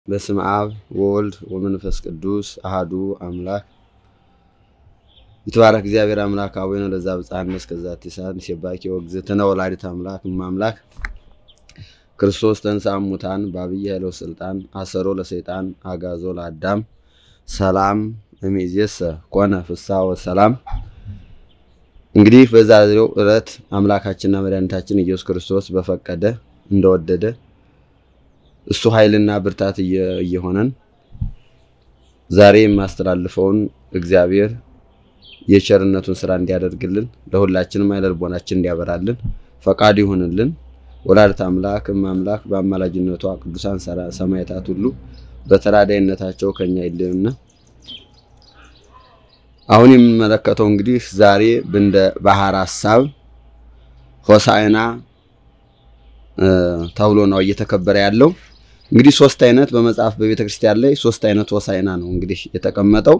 በስም አብ ወወልድ ወመንፈስ ቅዱስ አሃዱ አምላክ ይትባረክ እግዚአብሔር አምላክ አቡነ ለዛ ብፅዓነ እስከዛቲ ሰዓት ንሴባኪ ወእግዝእትነ ወላዲተ አምላክ እማምላክ ክርስቶስ ተንሥአ እሙታን በዐቢይ ኃይሎ ስልጣን አሰሮ ለሰይጣን አጋዞ ለአዳም ሰላም እምይእዜሰ ኮነ ፍስሐ ወሰላም። እንግዲህ በዛሬው ዕለት አምላካችንና መድኃኒታችን ኢየሱስ ክርስቶስ በፈቀደ እንደወደደ እሱ ኃይልና ብርታት እየሆነን ዛሬ የማስተላልፈውን እግዚአብሔር የቸርነቱን ስራ እንዲያደርግልን ለሁላችንም አይነ ልቦናችን እንዲያበራልን ፈቃድ ይሁንልን። ወላዲተ አምላክ እማምላክ በአማላጅነቷ ቅዱሳን ሰማዕታት ሁሉ በተራዳይነታቸው ከኛ ይለዩና አሁን የምንመለከተው እንግዲህ ዛሬ እንደ ባህር ሐሳብ ሆሳዕና ተብሎ ነው እየተከበረ ያለው። እንግዲህ ሶስት አይነት በመጽሐፍ በቤተ ክርስቲያን ላይ ሶስት አይነት ሆሳዕና ነው እንግዲህ የተቀመጠው።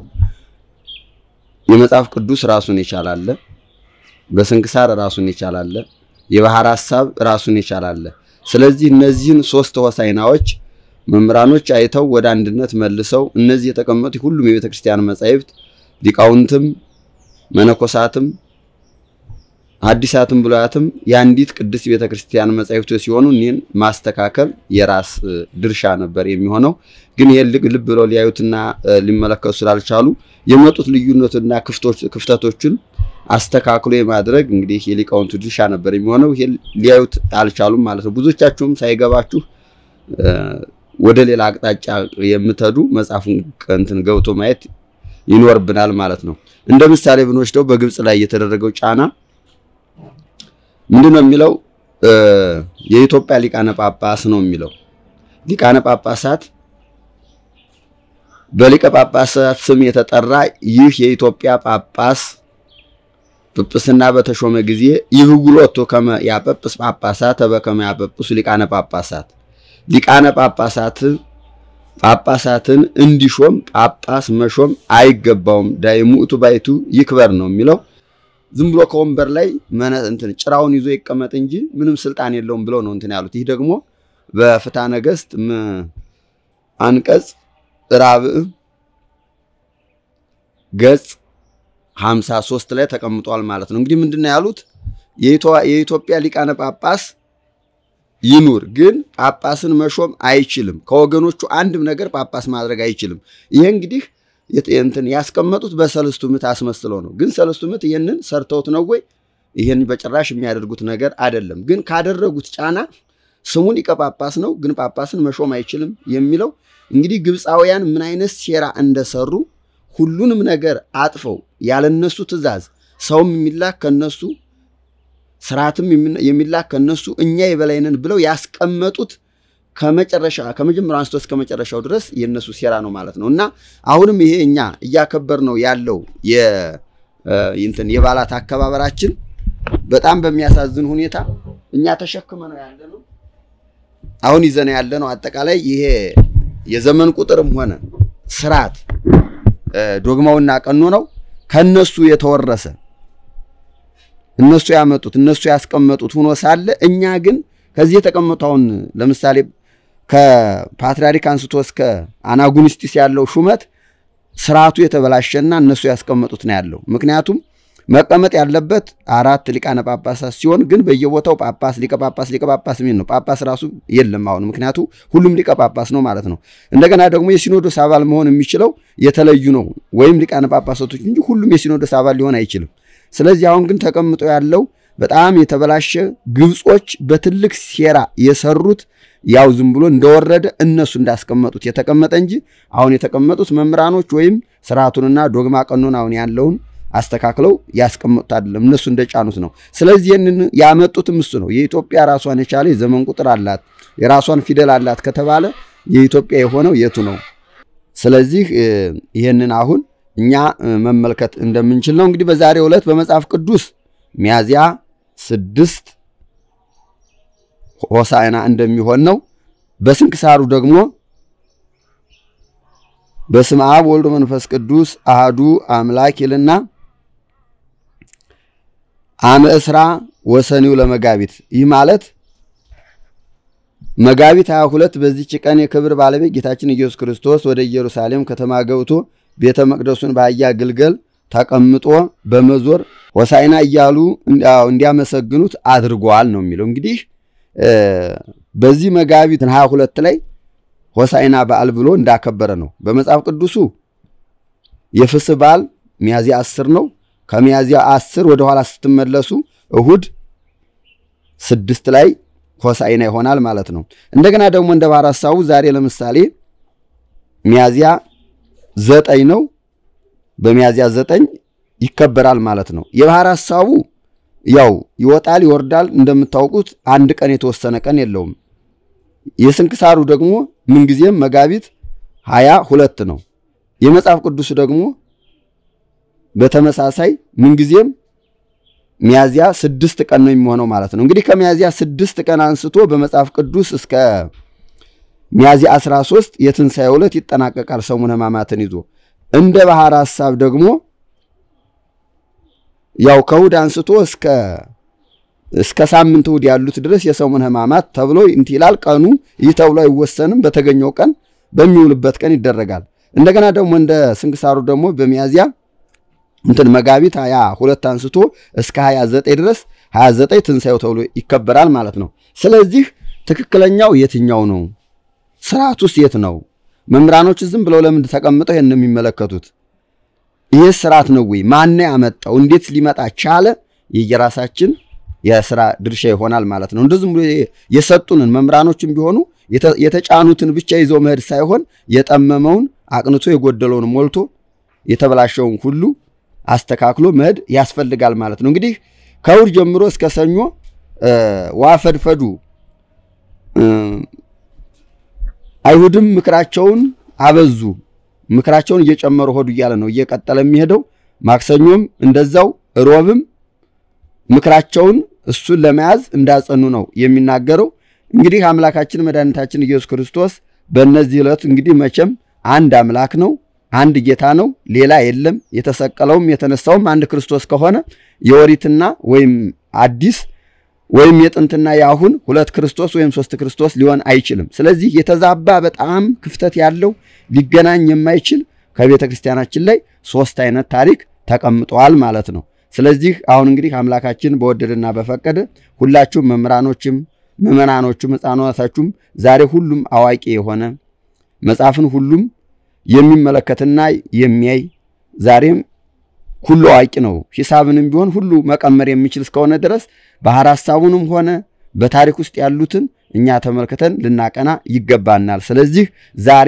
የመጽሐፍ ቅዱስ ራሱን የቻላለ፣ በስንክሳር ራሱን የቻላለ፣ የባህር ሐሳብ ራሱን የቻላለ። ስለዚህ እነዚህን ሶስት ሆሳዕናዎች መምህራኖች አይተው ወደ አንድነት መልሰው እነዚህ የተቀመጡ ሁሉም የቤተ ክርስቲያን መጻሕፍት ሊቃውንትም መነኮሳትም አዲሳትም ብሉያትም የአንዲት ቅድስት ቤተ ክርስቲያን መጻሕፍቶች ሲሆኑ እኒህን ማስተካከል የራስ ድርሻ ነበር የሚሆነው። ግን ይሄን ልብ ብለው ሊያዩትና ሊመለከቱ ስላልቻሉ የመጡት ልዩነትና ክፍተቶችን አስተካክሎ የማድረግ እንግዲህ የሊቃውንቱ ድርሻ ነበር የሚሆነው። ይሄ ሊያዩት አልቻሉም ማለት ነው። ብዙዎቻችሁም ሳይገባችሁ ወደ ሌላ አቅጣጫ የምትሄዱ መጽሐፉን እንትን ገብቶ ማየት ይኖርብናል ማለት ነው። እንደ ምሳሌ ብንወስደው በግብፅ ላይ የተደረገው ጫና ምንድን ነው የሚለው? የኢትዮጵያ ሊቃነ ጳጳስ ነው የሚለው። ሊቃነ ጳጳሳት በሊቀ ጳጳሳት ስም የተጠራ ይህ የኢትዮጵያ ጳጳስ ጵጵስና በተሾመ ጊዜ ይህጉሎቶ ከመ ያጳጵስ ጳጳሳት በከመ ያጳጵሱ ሊቃነ ጳጳሳት ሊቃነ ጳጳሳት ጳጳሳትን እንዲሾም ጳጳስ መሾም አይገባውም። ዳይሙእቱ ባይቱ ይክበር ነው የሚለው ዝም ብሎ ከወንበር ላይ እንትን ጭራውን ይዞ ይቀመጥ እንጂ ምንም ስልጣን የለውም ብለው ነው እንትን ያሉት። ይህ ደግሞ በፍትሐ ነገሥት አንቀጽ ራብዕ ገጽ 53 ላይ ተቀምጧል ማለት ነው። እንግዲህ ምንድን ነው ያሉት? የኢትዮጵያ ሊቃነ ጳጳስ ይኑር፣ ግን ጳጳስን መሾም አይችልም። ከወገኖቹ አንድም ነገር ጳጳስ ማድረግ አይችልም። ይሄ እንግዲህ እንትን ያስቀመጡት በሰለስቱ ምዕት አስመስለው ነው። ግን ሰለስቱ ምዕት ይህንን ሰርተውት ነው ወይ? ይህን በጭራሽ የሚያደርጉት ነገር አይደለም። ግን ካደረጉት ጫና ስሙ ሊቀ ጳጳስ ነው፣ ግን ጳጳስን መሾም አይችልም የሚለው እንግዲህ ግብፃውያን ምን አይነት ሴራ እንደሰሩ ሁሉንም ነገር አጥፈው ያለነሱ ትእዛዝ ሰውም የሚላክ ከነሱ ስርዓትም የሚላክ ከነሱ እኛ የበላይነን ብለው ያስቀመጡት ከመጨረሻ ከመጀመሪያው አንስቶ እስከ መጨረሻው ድረስ የነሱ ሴራ ነው ማለት ነው። እና አሁንም ይሄ እኛ እያከበር ነው ያለው የእንትን የበዓላት አከባበራችን በጣም በሚያሳዝን ሁኔታ እኛ ተሸክመ ነው ያለ ነው አሁን ይዘነ ያለ ነው። አጠቃላይ ይሄ የዘመን ቁጥርም ሆነ ስርዓት ዶግማውና ቀኖ ነው ከነሱ የተወረሰ እነሱ ያመጡት እነሱ ያስቀመጡት ሆኖ ሳለ እኛ ግን ከዚህ የተቀመጠውን ለምሳሌ ከፓትርያርክ አንስቶ እስከ አናጉንስጢስ ያለው ሹመት ስርዓቱ የተበላሸና እነሱ ያስቀመጡት ነው ያለው። ምክንያቱም መቀመጥ ያለበት አራት ሊቃነ ጳጳሳት ሲሆን ግን በየቦታው ጳጳስ ሊቀ ጳጳስ ሊቀ ጳጳስ የሚል ነው። ጳጳስ ራሱ የለም አሁን፣ ምክንያቱ ሁሉም ሊቀ ጳጳስ ነው ማለት ነው። እንደገና ደግሞ የሲኖዶስ አባል መሆን የሚችለው የተለዩ ነው ወይም ሊቃነ ጳጳሳቶች እንጂ ሁሉም የሲኖዶስ አባል ሊሆን አይችልም። ስለዚህ አሁን ግን ተቀምጦ ያለው በጣም የተበላሸ ግብጾች በትልቅ ሴራ የሰሩት ያው ዝም ብሎ እንደወረደ እነሱ እንዳስቀመጡት የተቀመጠ እንጂ አሁን የተቀመጡት መምህራኖች ወይም ስርዓቱንና ዶግማ ቀኖን አሁን ያለውን አስተካክለው ያስቀመጡት አይደለም፣ እነሱ እንደጫኑት ነው። ስለዚህ ይህንን ያመጡትም እሱ ነው። የኢትዮጵያ ራሷን የቻለ የዘመን ቁጥር አላት፣ የራሷን ፊደል አላት ከተባለ የኢትዮጵያ የሆነው የቱ ነው? ስለዚህ ይህንን አሁን እኛ መመልከት እንደምንችል ነው። እንግዲህ በዛሬው ዕለት በመጽሐፍ ቅዱስ ሚያዝያ ስድስት ሆሳዕና እንደሚሆን ነው። በስንክሳሩ ደግሞ በስመ አብ ወልድ መንፈስ ቅዱስ አህዱ አምላክ ይልና አመ እስራ ወሰኒው ለመጋቢት ይህ ማለት መጋቢት 22 በዚች ቀን የክብር ባለቤት ጌታችን ኢየሱስ ክርስቶስ ወደ ኢየሩሳሌም ከተማ ገብቶ ቤተ መቅደሱን በአህያ ግልገል ተቀምጦ በመዞር ሆሳዕና እያሉ እንዲያመሰግኑት አድርጓል ነው የሚለው። እንግዲህ በዚህ መጋቢት 22 ላይ ሆሳዕና በዓል ብሎ እንዳከበረ ነው። በመጽሐፍ ቅዱሱ የፍስህ በዓል ሚያዝያ 10 ነው። ከሚያዝያ 10 ወደ ኋላ ስትመለሱ እሁድ ስድስት ላይ ሆሳዕና ይሆናል ማለት ነው። እንደገና ደግሞ እንደ ባህር ሐሳቡ ዛሬ ለምሳሌ ሚያዝያ ዘጠኝ ነው። በሚያዝያ ዘጠኝ ይከበራል ማለት ነው። የባህር ሐሳቡ ያው ይወጣል ይወርዳል። እንደምታውቁት አንድ ቀን የተወሰነ ቀን የለውም። የስንክሳሩ ደግሞ ምንጊዜም መጋቢት ሀያ ሁለት ነው። የመጽሐፍ ቅዱስ ደግሞ በተመሳሳይ ምንጊዜም ሚያዝያ ስድስት ቀን ነው የሚሆነው ማለት ነው። እንግዲህ ከሚያዝያ ስድስት ቀን አንስቶ በመጽሐፍ ቅዱስ እስከ ሚያዝያ 13 የትንሣኤ ዕለት ይጠናቀቃል ሰሙነ ሕማማትን ይዞ። እንደ ባህር ሐሳብ ደግሞ ያው ከእሑድ አንስቶ እስከ እስከ ሳምንት እሑድ ያሉት ድረስ የሰሙነ ሕማማት ተብሎ እንትን ይላል። ቀኑ ይህ ተብሎ አይወሰንም። በተገኘው ቀን በሚውልበት ቀን ይደረጋል። እንደገና ደግሞ እንደ ስንክሳሩ ደግሞ በሚያዝያ እንትን መጋቢት ሀያ ሁለት አንስቶ እስከ 29 ድረስ 29 ትንሣኤው ተብሎ ይከበራል ማለት ነው። ስለዚህ ትክክለኛው የትኛው ነው? ስርዓት ውስጥ የት ነው? መምህራኖች ዝም ብለው ለምን ተቀምጠው ይሄን የሚመለከቱት? ይህ ስርዓት ነው ወይ? ማን ያመጣው? እንዴት ሊመጣ ቻለ? የየራሳችን የስራ ድርሻ ይሆናል ማለት ነው። እንደዚህም ብሎ የሰጡንን መምህራኖችም ቢሆኑ የተጫኑትን ብቻ ይዘው መሄድ ሳይሆን የጠመመውን አቅንቶ የጎደለውን ሞልቶ የተበላሸውን ሁሉ አስተካክሎ መሄድ ያስፈልጋል ማለት ነው። እንግዲህ ከእሑድ ጀምሮ እስከ ሰኞ ዋፈድፈዱ አይሁድም ምክራቸውን አበዙ። ምክራቸውን እየጨመሩ ሆዱ እያለ ነው እየቀጠለ የሚሄደው። ማክሰኞም እንደዛው፣ ሮብም ምክራቸውን እሱን ለመያዝ እንዳጸኑ ነው የሚናገረው። እንግዲህ አምላካችን መድኃኒታችን ኢየሱስ ክርስቶስ በእነዚህ ዕለት እንግዲህ መቼም አንድ አምላክ ነው አንድ ጌታ ነው፣ ሌላ የለም። የተሰቀለውም የተነሳውም አንድ ክርስቶስ ከሆነ የኦሪትና ወይም አዲስ ወይም የጥንትና የአሁን ሁለት ክርስቶስ ወይም ሶስት ክርስቶስ ሊሆን አይችልም። ስለዚህ የተዛባ በጣም ክፍተት ያለው ሊገናኝ የማይችል ከቤተ ክርስቲያናችን ላይ ሶስት አይነት ታሪክ ተቀምጠዋል ማለት ነው። ስለዚህ አሁን እንግዲህ አምላካችን በወደደና በፈቀደ ሁላችሁም መምህራኖችም ምዕመናኖቹም ሕፃናታችሁም ዛሬ ሁሉም አዋቂ የሆነ መጽሐፍን ሁሉም የሚመለከትና የሚያይ ዛሬም ሁሉ አዋቂ ነው። ሂሳብንም ቢሆን ሁሉ መቀመር የሚችል እስከሆነ ድረስ ባህር ሐሳቡንም ሆነ በታሪክ ውስጥ ያሉትን እኛ ተመልክተን ልናቀና ይገባናል። ስለዚህ ዛሬ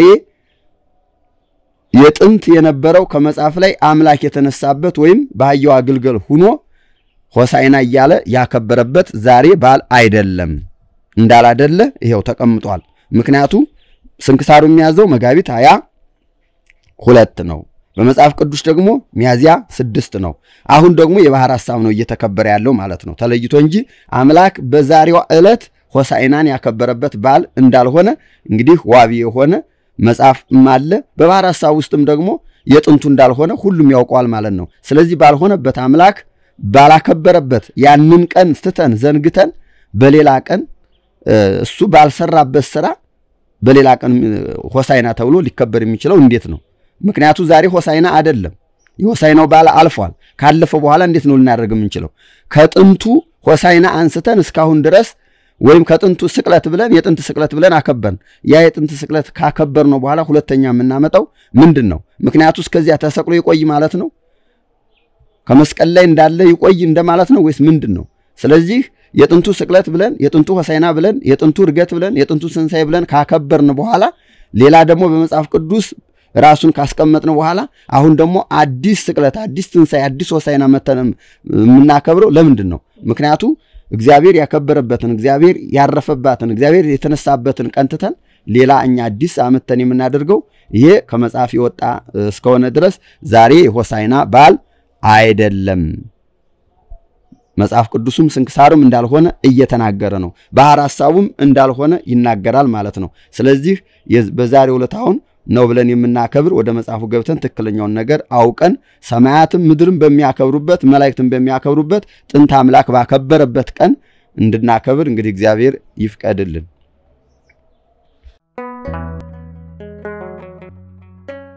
የጥንት የነበረው ከመጽሐፍ ላይ አምላክ የተነሳበት ወይም በአህያዋ ግልገል ሁኖ ሆሳዕና እያለ ያከበረበት ዛሬ በዓል አይደለም። እንዳላደለ ይኸው ተቀምጧል። ምክንያቱ ስንክሳሩ የሚያዘው መጋቢት ሀያ ሁለት ነው። በመጽሐፍ ቅዱስ ደግሞ ሚያዝያ ስድስት ነው። አሁን ደግሞ የባህር ሐሳብ ነው እየተከበረ ያለው ማለት ነው ተለይቶ እንጂ አምላክ በዛሬዋ ዕለት ሆሳዕናን ያከበረበት በዓል እንዳልሆነ እንግዲህ ዋቢ የሆነ መጽሐፍም አለ። በባህር ሐሳብ ውስጥም ደግሞ የጥንቱ እንዳልሆነ ሁሉም ያውቀዋል ማለት ነው። ስለዚህ ባልሆነበት አምላክ ባላከበረበት ያንን ቀን ስትተን ዘንግተን በሌላ ቀን እሱ ባልሰራበት ስራ በሌላ ቀን ሆሳዕና ተብሎ ሊከበር የሚችለው እንዴት ነው? ምክንያቱ ዛሬ ሆሳዕና አይደለም። የሆሳዕናው በዓል አልፏል። ካለፈ በኋላ እንዴት ነው ልናደርግ የምንችለው? ከጥንቱ ሆሳዕና አንስተን እስካሁን ድረስ ወይም ከጥንቱ ስቅለት ብለን የጥንት ስቅለት ብለን አከበርን። ያ የጥንት ስቅለት ካከበር ነው በኋላ ሁለተኛ የምናመጣው ምንድን ነው? ምክንያቱ እስከዚያ ተሰቅሎ ይቆይ ማለት ነው? ከመስቀል ላይ እንዳለ ይቆይ እንደማለት ነው ወይስ ምንድን ነው? ስለዚህ የጥንቱ ስቅለት ብለን የጥንቱ ሆሳዕና ብለን የጥንቱ እርገት ብለን የጥንቱ ትንሣኤ ብለን ካከበርን በኋላ ሌላ ደግሞ በመጽሐፍ ቅዱስ ራሱን ካስቀመጥን በኋላ አሁን ደግሞ አዲስ ስቅለት፣ አዲስ ትንሣኤ፣ አዲስ ሆሳዕና መተን የምናከብረው ለምንድን ነው? ምክንያቱ እግዚአብሔር ያከበረበትን እግዚአብሔር ያረፈባትን እግዚአብሔር የተነሳበትን ቀን ትተን ሌላ እኛ አዲስ አመተን የምናደርገው ይሄ ከመጽሐፍ የወጣ እስከሆነ ድረስ ዛሬ የሆሳዕና በዓል አይደለም። መጽሐፍ ቅዱሱም ስንክሳርም እንዳልሆነ እየተናገረ ነው። ባህር ሐሳቡም እንዳልሆነ ይናገራል ማለት ነው። ስለዚህ በዛሬው ዕለት አሁን ነው ብለን የምናከብር ወደ መጽሐፉ ገብተን ትክክለኛውን ነገር አውቀን ሰማያትም ምድርም በሚያከብሩበት መላእክትም በሚያከብሩበት ጥንት አምላክ ባከበረበት ቀን እንድናከብር እንግዲህ እግዚአብሔር ይፍቀድልን።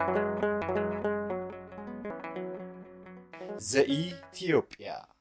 ዘኢትዮጵያ